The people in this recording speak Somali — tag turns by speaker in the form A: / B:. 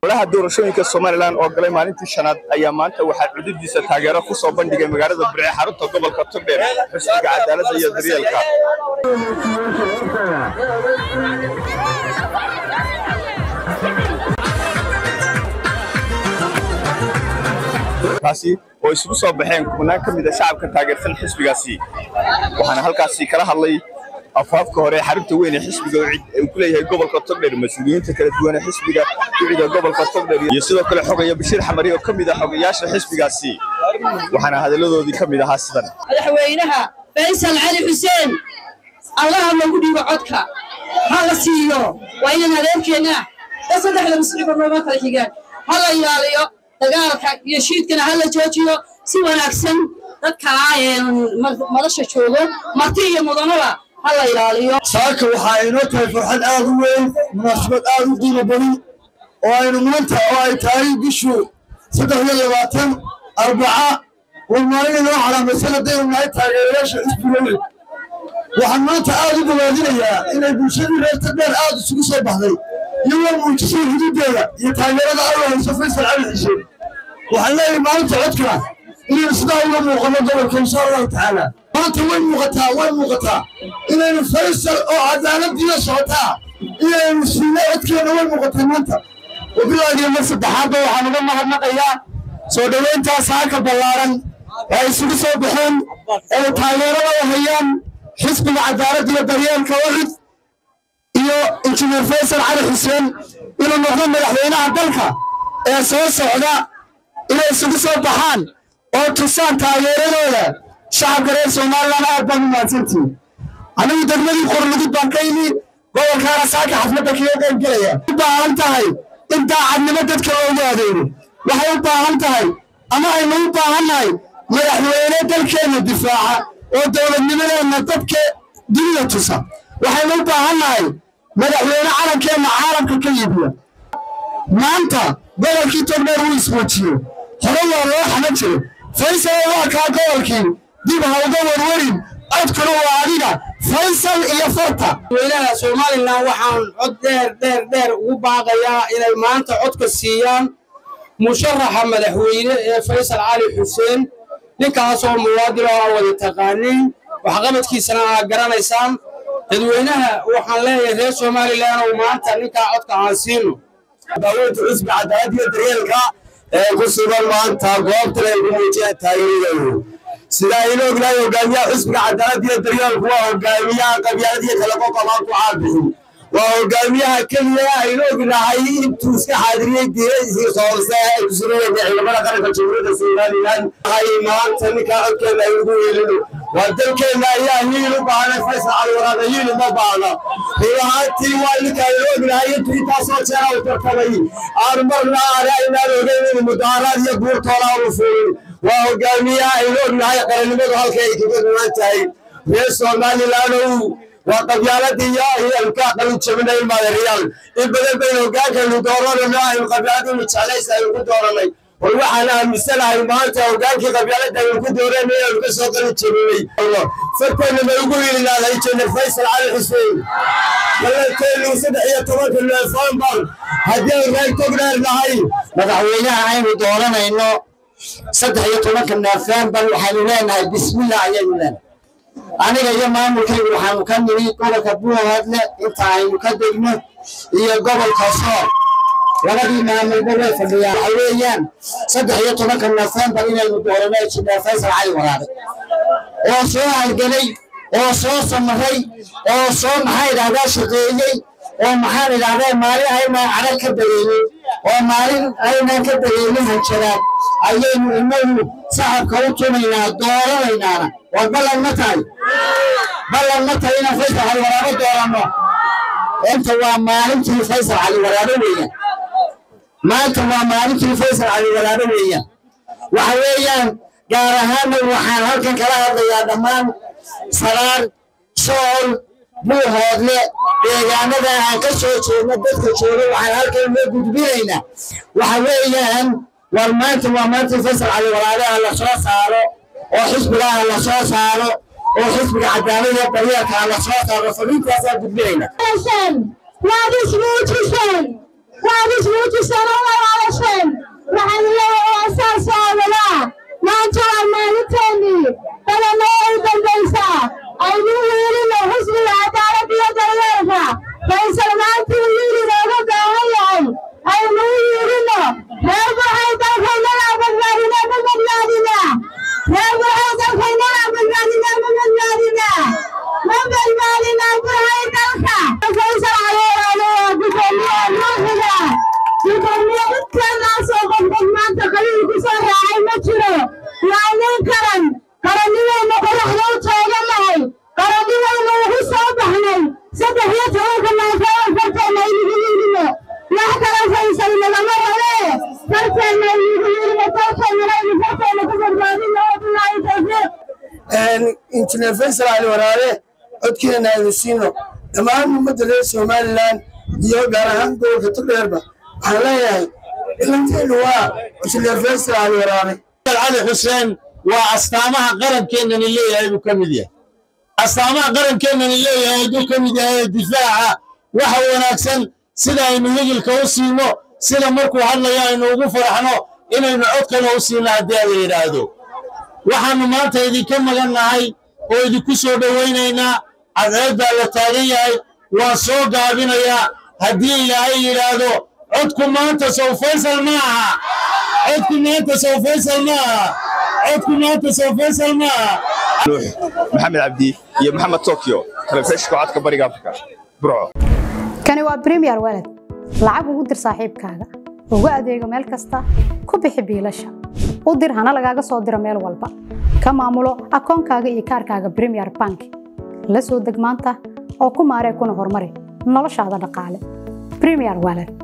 A: golaha doorashooyinka somalilan oo galay maalintii shanaad ayaa maanta waxaa cududiisa taageero ku soo bandhigay magaalada burce xarunta gobolka togdheer xisbiga cadaaladda iyo daryeelka kaasi oo isugu soo baxeen kubnaan ka mid a shacabka taageersan xisbigaasi waxaana halkaasi kala hadlay afaafka hore xarunta weyn ee xisbiga uu ku leeyahay gobolka togdheer mas-uuliyiinta kala duwan ee xisbiga ducida gobolka togdheer iyo sidoo kale xogaya bashiir xamari oo ka mid ah xogayaasha xisbigaasi waxaana hadalladoodii ka mid ahaa sidan
B: madaxweynaha faysal cali xuseen allaha loogu dhiibo codka ha la siiyo waa inaan adeerkeenna da saddexda musliba nooma kala xigaan ha la ilaaliyo dagaalka iyo shiidkana ha la joojiyo si wanaagsan dadka madasha joogo marti iyo mudanaba ha la ilaaliyo
C: saaka waxaa inoo tahay farxad aad u weyn munaasabad aad u qiimo badan oo aynu maanta oo ay tahay bishu saddex iyo labaatan arbaca war maalin inoo calaamaysan haddaynu nahay taageerayaasha xisbiga weyn waxaan maanta aad u bogaadinayaa inay bulshadii reer tagdheer aad isugu soo baxday iyagoo muujisay xuduudeeda iyo taageerada alla hayso faysal cali xuseen waxaan leeyahay maalinta codkana inaynu sidaa uga muuqano gobolka insha allahu tacaala maanta way muuqataa way muuqataa inaynu faysal oo cadaaladiina socotaa inaynu siino codkeena way muuqataa maanta wabilaagiyo mar saddexaadba waxaan uga mahadnaqayaa soo dhoweyntaas haaka ballaaran ee isugu soo baxeen oo taageerada u hayaan xisbiga cadaaladda iyo daryeelka wacid iyo injineer faysal cali xuseen inuu noqdo madaxweynaha dalka ee soo socda inay isugu soo baxaan oo tusaan taageeradooda shacabka reer somalilan aad baan u mahadsantihin anigu degmadii qorlugud baan ka yimi gobolkaana saaka xafladda kaga qayb gelaya u baahan tahay in daacadnimo dadka loogu adeego waxay u baahan tahay ama aynu u baahannahay madaxweyne dalkeenna difaaca oo dowladnimadeenna dadka dunida tusa waxaynu u baahannahay madaxweyne calankeenna caalamka ka yibiya maanta gobolkii togdheer wuu ismuujiyo hore waa loo xaman jiray faysal waa kaa gobolkii dib ha uga warwarin codkuna waa adiga faysal iyo farta
D: madaxweynaha somalilan waxaan cod dheer dheer dheer ugu baaqayaa inay maanta codka siiyaan musharaxa madaxweyne ee faysal cali xuseen ninkaasoo muwaadin oo aan wada taqaanin waxqabadkiisana aad garanaysaan dadweynaha waxaan leeyahay reer somalilan oo maanta ninkaa codka aan siino
C: daaweynta xisbi cadaalad iyo daryeelka ee ku sugan maanta goobtan ay ku muujiyaan taageeradooda sida aynu ognahay hogaamiyaha xisbiga cadaalad iyo daryeelku waa hogaamiyaha qabyaalad iyo kala qoqobaan ku caabixin waa hogaamiyaha keliya aynu ognahay intuu iska xaadiriyey diiradiisii soorse ay ku sugan ciidamada qaranka jamhuuriyadda somalilan hay maanta ninkaa codkeena ay ugu yeelino waa dalkeenna ayaa hiil u baahnay faysal cali waraada hiil uma baahna ruuhaantii waa ninka aynu ognahay intuu intaasoo jeera u tartamay aan marna aane aynaan ogeyn in mudaaraad iyo buurtoola aanu fuulin waa hogaamiyaha aynu ognahay qarannimadu halka ay kaga duwan tahay reer somalilandow waa qabyaaladii iyo aynu qalin jabinay maadariyaal in badan baynu hogaankaynu dooranayno aynu qabyaaladii jeclaysa aynu ku dooranay war waxaan aaminsanahay maanta hogaankii qabyaaladda aynu ku dooranay aynu ka soo qalin jabinay farteenna ma ugu yilinaaday jener faysal cali xuseen balanteenu saddex iyo tobanka noofembar haddii ay reer togdheer nahay
E: madaxweynaha aynu dooranayno saddex iyo tobanka noofembar waxaynu leenahay bismillah ayaynu leenahay aniga iyo maamulkaygu waxaanu ka nimi gobolka buuhoodle inta aynu ka degno iyo gobolka soor labadii maamulba way fadhiyaan waxa weeyaan saddex iyo tobanka noofembar inaynu doorano jineer faysal cali waraabe oo soo halgelay oo soo samaray oo soo maxaa idhahdaa shaqeeyey oo maxaan idhahdaa maalin aynaan cadag ka dareemin oo maalin aynaan ka dareemin hanjaraan ayaynu inagu sacabka u tumaynaa dooranaynaana war ballan ma tahay ballan ma tahay inaan faysal cali waraabe dooranno inta waa maalintii faysal cali waraabe weeyaan maanta waa maalintii faysal cali waraabe weeyaan waxa weeyaan gaar ahaanna waxaan halkan kala hadlayaa dhammaan saraar sool buuhoodle deegaanada aan ka soo jeedno dadka jooga waxaan halkan loo gudbinaynaa waxa weeyaan war maanta waa maalintii faysal cali waraabe ha la soo saaro oo xisbiga ha la soo saaro oo xisbiga cadaalada daryeelka ha la soo saaro fariintaasaa gudbinaynaa
F: waad ismuujiseen waad ismuujiseen oo kormiyo midkeenaasoo qofqof maanta qabiil ku soo raacay ma jiro waa nin karan qarannimeynu qoraxda u taaganahay qarannimeynu ugu soo baxnay saddex iyo tobanka naafeean farteena aynugu yidhino wax kala faysal nagama rabee farteena aynugu yidhino dalkeennana aynu farteena ku badbaadino wabilaahi tawfiiq
C: injineer faysal cali waraare codkeena aynu siino dhammaan ummadda reer somalilan iyo gaar ahaan gobolka togdheerba waxaan leeyahay ilanteenu waa injineer faysal cali waraare
G: cali xuseen waa astaamaha qarankeenani leeyahay buu ka mid yahay astaamaha qarankeenani leeyahay hadduu ka mid yahay difaaca waxa wanaagsan sida aynu higilka u siino sida markuu hadlayo aynu ugu faraxno inaynu codkana u siino haddii ala yidhaahdo waxaannu maanta idinka magan nahay oo idinku soo dhowaynaynaa cadceed baa la taagan yahay waan soo gaabinayaa haddii ilaahay yidhaahdo codku maanta sow faysal ma aha codku maanta sow faysal ma aha codku maanta sow faysal ma aha
A: nuux maxamed cabdi iyo maxamed tokyo telefishinka codka bariga afrika burco
H: kani waa premier walad lacag ugu dir saaxiibkaaga ugu adeego meel kasta ku bixi biilasha u dir hana lagaaga soo diro meel walba ka maamulo akoonkaaga iyo kaarkaaga premier bank la soo deg maanta oo ku maaree kuna horumari noloshaada dhaqaale premier walad